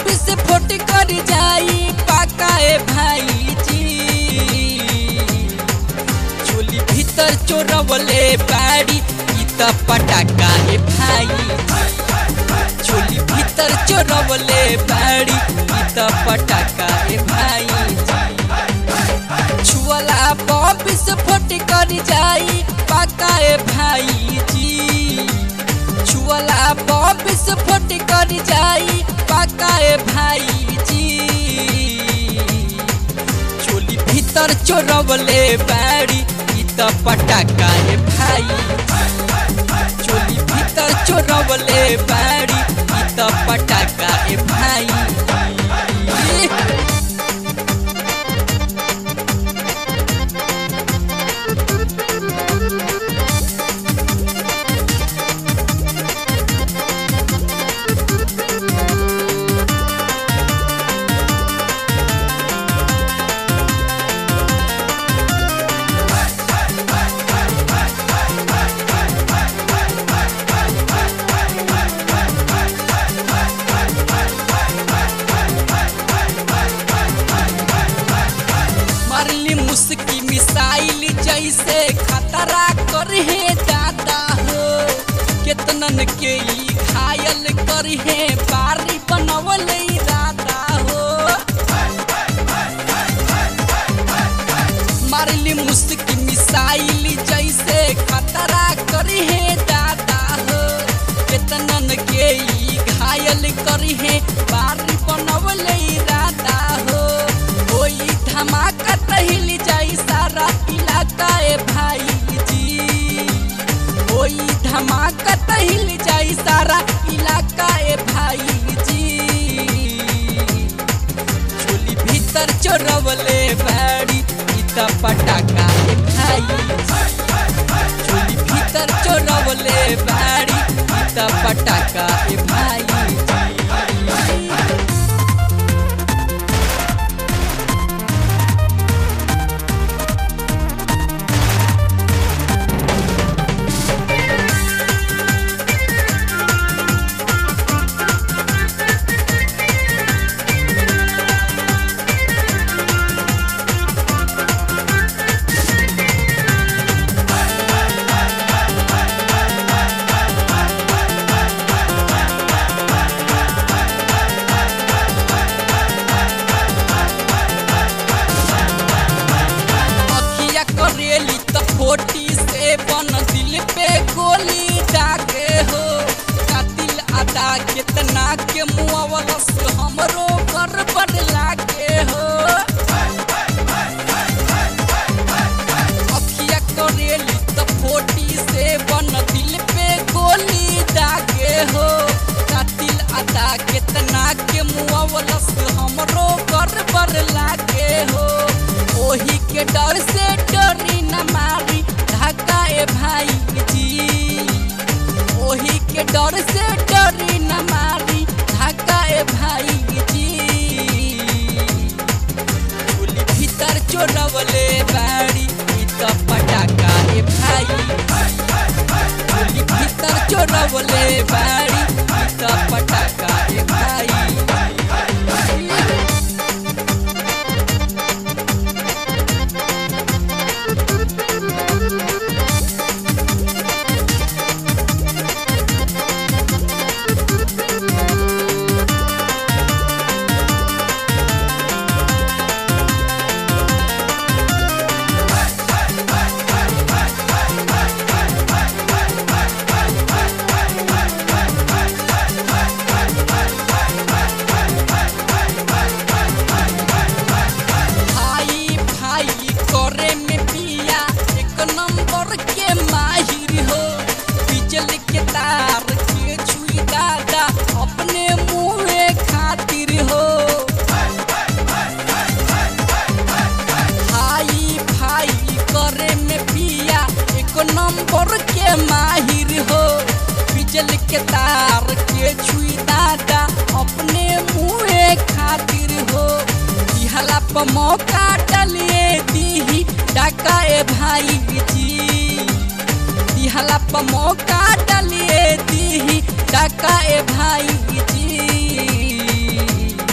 से फोट कर जाई पाका ए भाई जी चोली भीतर चोरवले बाड़ी ई त पटाका ए भाई चोली भीतर चोरवले बाड़ी ई त पटाका ए भाई छुअला बम से फोट कर जाई पाका ए भाई जी छुअला बम से फोट कर जाई पाका ए भाई जी चोली भीतर चोरवले बाड़ी ई त पटाका ए भाई चोली भीतर चोरवले बाड़ी ई त पटाका ए भाई मारली मुस्की मिसाइल जैसे खतरा करे दादा हो केतनन के ई घायल करे बारी बनवल दादा हो मारली मुस्की मिसाइल जैसे खतरा करे दादा हो केतनन के ई घायल करे बारी बनवल दादा हो कोई धमाका तहिल जाई सारा इलाका ए भाई जी कोई धमाका तहिल जाई सारा इलाका ए भाई जी चोली भीतर चोरवले बाड़ी ई त पटाका ए भाई चोली भीतर चोरवले बाड़ी ई त पटाका ए भाई अखिया करेली त फोटी से बन दिल पे गोली डाके हो कातिल अदा कितना के मुआवलस हमरो कर बड़ लागे हो अखिया करेली त फोटी से बन दिल पे गोली डाके हो कातिल अदा कितना के मुआवलस हमरो कर बड़ लागे हो ओही के डर से डरी न मारी धक्का ए भाई जी ओही के डर से डरी न मारी धक्का ए भाई जी चोली भीतर चोरवले बाड़ी ई त पटाका ए भाई चोली भीतर चोरवले बाड़ी ई त पटाका ए भाई भाई भाई करे में पिया एक नंबर के माहिर हो बिजल के तार के छुई दादा अपने मुँहे खातिर हो भाई भाई करे में पिया एक नंबर के माहिर हो बिजल के तार के छुई दादा अपने मुँहे खातिर हो दिहला पर मौका डलिए दीही डाका ए भाई जी दिहला पर मौका डलिए दीही डाका ए भाई जी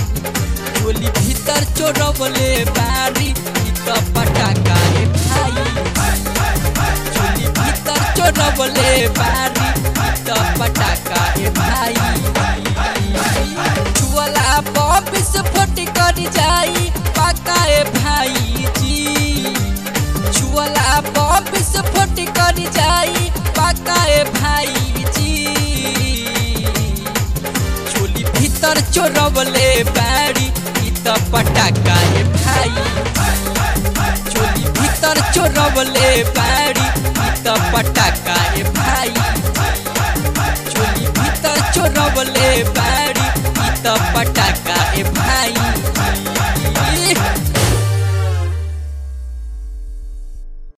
चोरवले बारी इ त पटाका ए भाई चोली भीतर चोरवले बारी इ त पटाका ए भाई छुअला बम विस्फोट कर जाई पाका ए भाई जी छुअला बम विस्फोट कर जाई पाका ए भाई जी चोली भीतर चोरवले बारी इ त पटाका ए भाई चोली भीतर चोरवले बारी इ त पटाका ए भाई